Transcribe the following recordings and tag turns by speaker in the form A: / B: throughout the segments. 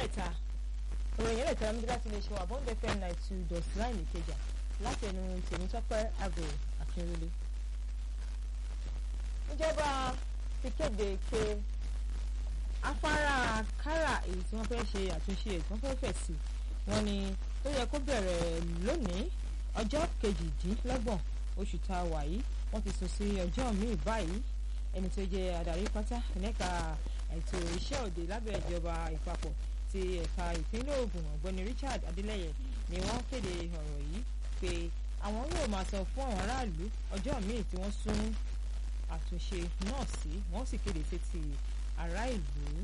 A: ìyálẹ̀ta ìròyìn ìyálẹ̀ta ló ń bí láti lè ṣe wà bọ́ńdẹ̀ fm nine two dot nine ìkẹjà láti ẹnu tèmítọ́pẹ́ àgọ́ akínrólé. ìjọba ti kéde pé afárá kára èyí tí wọ́n fẹ́ ṣe àtúnṣe èyí tí wọ́n fẹ́ fẹ̀ sí wọn ni ó yẹ kó bẹ̀rẹ̀ lónìí ọjọ́ kejìdínlọ́gbọ̀n oṣù tá a wà yìí wọ́n ti sún sí ọjọ́ míì báyìí ẹni tó jẹ́ adarí pátá lẹ́ka ètò iṣẹ́ òde lábẹ́ ìjọba ìpapọ̀ ti ẹ̀ka ìpínlẹ̀ Ògùn ọ̀gbẹ́ni Richard Adeleye ni wọ́n kéde ọ̀rọ̀ yìí pé àwọn yóò máa sọ fún àwọn aráàlú ọjọ́ míì tí wọ́n sún àtúnṣe náà sí wọ́n sì kéde sétí ará ìlú.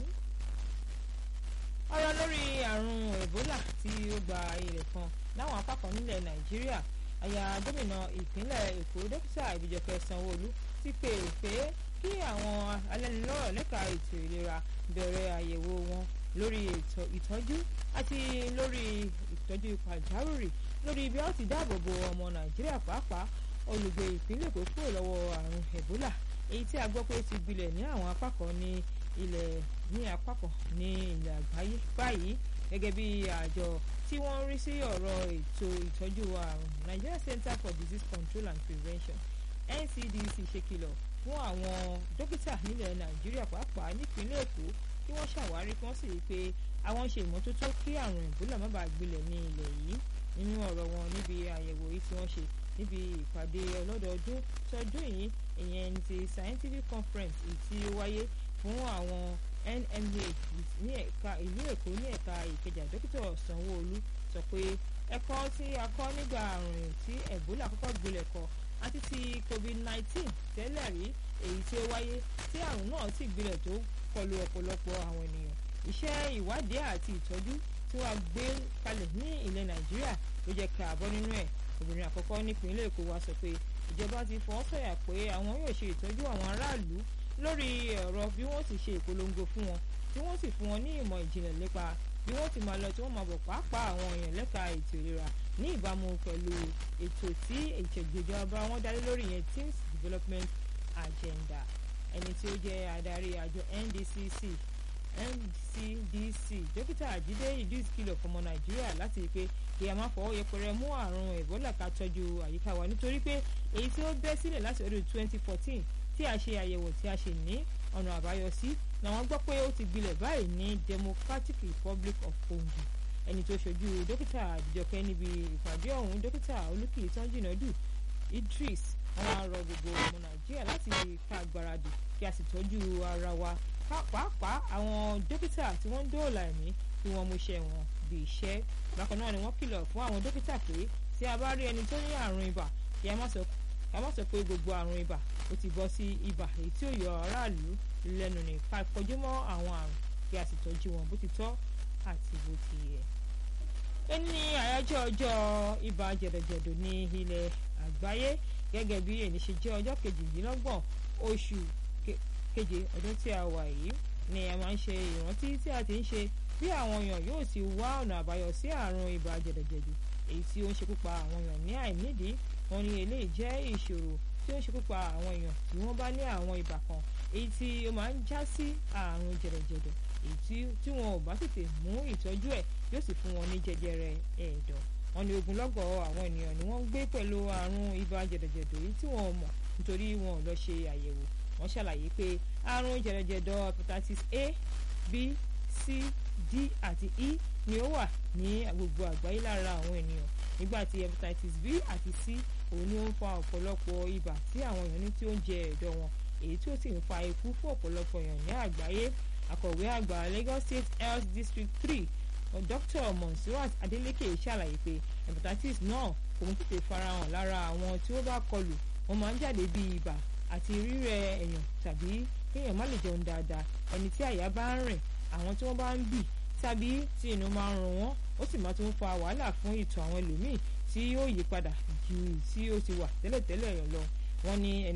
A: ọ̀rọ̀ lórí àrùn Ebola tí ó gba ilẹ̀ kan láwọn apá kan nílẹ̀ Nàìjíríà àyà gómìnà ìpínlẹ̀ Èkó dókítà Ìbíjọkẹ́ Sanwó-Olú ti pè pé kí àwọn alẹ́nulọ́rọ̀ lẹ́ka ètò ìlera bẹ̀rẹ̀ àyẹ̀wò wọn lórí ìtọ́jú àti lórí ìtọ́jú pàjáwìrì lórí bí a ti dáàbò bo ọmọ Nàìjíríà pàápàá olùgbé ìpínlẹ̀ Èkó kúrò lọ́wọ́ àrùn Ebola èyí tí a gbọ́ pé ti gbilẹ̀ ní àwọn apá kan ní ilẹ̀ ní apá kan ní ilẹ̀ àgbáyé báyìí gẹ́gẹ́ bí àjọ tí wọ́n ń rí sí ọ̀rọ̀ ètò ìtọ́jú àrùn Nigeria Center for Disease Control and Prevention NCDC ṣe kìlọ̀ fún àwọn dókítà nílẹ̀ Nàìjíríà pàápàá nípínlẹ̀ Èkó kí wọ́n ṣàwárí kí wọ́n sì rí i pé àwọn ṣe ìmọ́tótó kí àrùn Ebola má bàa gbilẹ̀ ní ilẹ̀ yìí nínú ọ̀rọ̀ wọn níbi àyẹ̀wò yìí tí wọ́n ṣe níbi ìpàdé ọlọ́dọọdún tọdún yìí ìyẹn ti scientific conference èyí tí ó wáyé fún àwọn NMA ní ẹ̀ka ìlú Èkó ní ẹ̀ka Ìkẹjà dókítà Sanwó-Olú sọ pé ẹ̀kọ́ tí a kọ́ nígbà àrùn tí Ebola kọ́kọ́ gbilẹ̀ kọ àti ti COVID-19 tẹ́lẹ̀ rí èyí tí ó wáyé tí àrùn náà sì gbilẹ̀ tó kọlu ọ̀pọ̀lọpọ̀ àwọn ènìyàn iṣẹ́ ìwádìí àti ìtọ́jú tí wọ́n gbé kalẹ̀ ní ilẹ̀ Nàìjíríà ló jẹ́ ká àbọ̀ nínú ẹ̀ obìnrin àkọ́kọ́ nípínlẹ̀ Èkó wa sọ pé ìjọba ti fọwọ́ sọ̀yà pé àwọn yóò ṣe ìtọ́jú àwọn aráàlú lórí ọ̀rọ̀ bí wọ́n ti ṣe ìpolongo fún wọn tí wọ́n sì fún wọn ní ìmọ̀ ìjìnlẹ̀ nípa bí wọ́n ti máa lọ tí wọ́n máa bọ̀ pàápàá àwọn èèyàn lẹ́ka ètò ìlera ní ìbámu pẹ̀lú ètò tí ètò ìjọba wọn dálé lórí yẹn Teams Development Agenda ẹni tí ó jẹ́ adarí àjọ NDCC NCDC dókítà Àjídé Idris kìlọ̀ fọmọ Nàìjíríà láti rí i pé kí a má fọwọ́ yẹpẹrẹ mú àrùn Ebola ká tọ́jú àyíká wa nítorí pé èyí tí ó bẹ́ sílẹ̀ láti ọdún 2014 tí a ṣe àyẹ̀wò tí a ṣe ní ọ̀nà àbáyọ sí làwọn gbọ́ pé ó ti gbilẹ̀ báyìí ní Democratic Republic of Congo ẹni tó ṣojú dókítà àdìjọkẹ́ níbi ìpàdé ọ̀hún dókítà olùkìlì tánjìnàdù Idris wọn á rọ gbogbo ọmọ Nàìjíríà láti ká gbáradì kí a sì tọ́jú ara wa pàápàá àwọn dókítà tí wọ́n ń dóòlà ẹ̀mí kí wọ́n mú iṣẹ́ wọn bí iṣẹ́ bákan náà ni wọ́n kìlọ̀ fún àwọn dókítà pé tí a bá rí ẹni tó ní àrùn ibà kí a má sọ ká má sọ pé gbogbo àrùn ibà ó ti bọ́ sí ibà èyí tí ó yọ aráàlú lẹ́nu ní ká kọjú mọ́ àwọn àrùn kí a sì tọ́jú wọn bó ti tọ́ àti bó ti yẹ. ẹni àyájọ́ ọjọ́ ibà jẹ̀dọ̀jẹ̀dọ̀ ní ilẹ̀ àgbáyé gẹ́gẹ́ bí èyí ṣe jẹ́ ọjọ́ kejìdínlọ́gbọ̀n oṣù keje ọdún tí a wà yìí ni a máa ń ṣe ìrántí tí a ti ń ṣe bí àwọn èèyàn yóò sì wá ọ̀nà àbáyọ sí àrùn ibà jẹ̀dọ̀jẹ̀dọ̀ èyí tí ó ń ṣekú pa àwọn èèyàn ní àìnídìí wọn ni eléyìí jẹ́ ìṣòro tí ó ń ṣekú pa àwọn èèyàn tí wọ́n bá ní àwọn ibà kan èyí tí ó máa ń já sí àrùn jẹ̀dọ̀jẹ̀dọ̀ èyí tí wọn ò bá tètè mú ìtọ́jú ẹ̀ yóò sì fún wọn ní jẹjẹrẹ ẹ̀dọ̀ wọn ni ogunlọ́gọ̀ àwọn ènìyàn ni wọ́n ń gbé pẹ̀lú àrùn ibà jẹ̀dọ̀jẹ̀dọ̀ èyí tí wọn ò mọ̀ nítorí wọn ò lọ ṣe àyẹ̀wò wọ́n ṣàlàyé pé àrùn jẹ̀dọ̀jẹ̀dọ̀ hepatitis A B C D àti E ni ó wà ní gbogbo àgbáyé lára àwọn ènìyàn nígbà tí hepatitis B àti C òun ni ó ń fa ọ̀pọ̀lọpọ̀ ibà tí àwọn èèyàn ní tí ó ń jẹ ẹ̀dọ̀ wọn èyí tí ó sì ń fa ikú fún ọ̀pọ̀lọpọ̀ èèyàn ní àgbáyé akọ̀wé àgbà Lagos State Health District three Dr. Monsurat Adeleke ṣàlàyé pé hepatitis náà kò ń tètè farahàn lára àwọn tí ó bá kọlù wọ́n máa ń jáde bí ibà àti rírẹ̀ èèyàn tàbí kéèyàn má lè jẹun dáadáa ẹni tí àyà bá ń rìn àwọn tí wọ́n bá ń bì tàbí tí inú máa ń run wọ́n ó sì máa tún fa wàhálà fún ìtọ̀ àwọn ẹlòmíì tí yóò yí padà ju tí ó ti wà tẹ́lẹ̀tẹ́lẹ̀ lọ wọ́n ní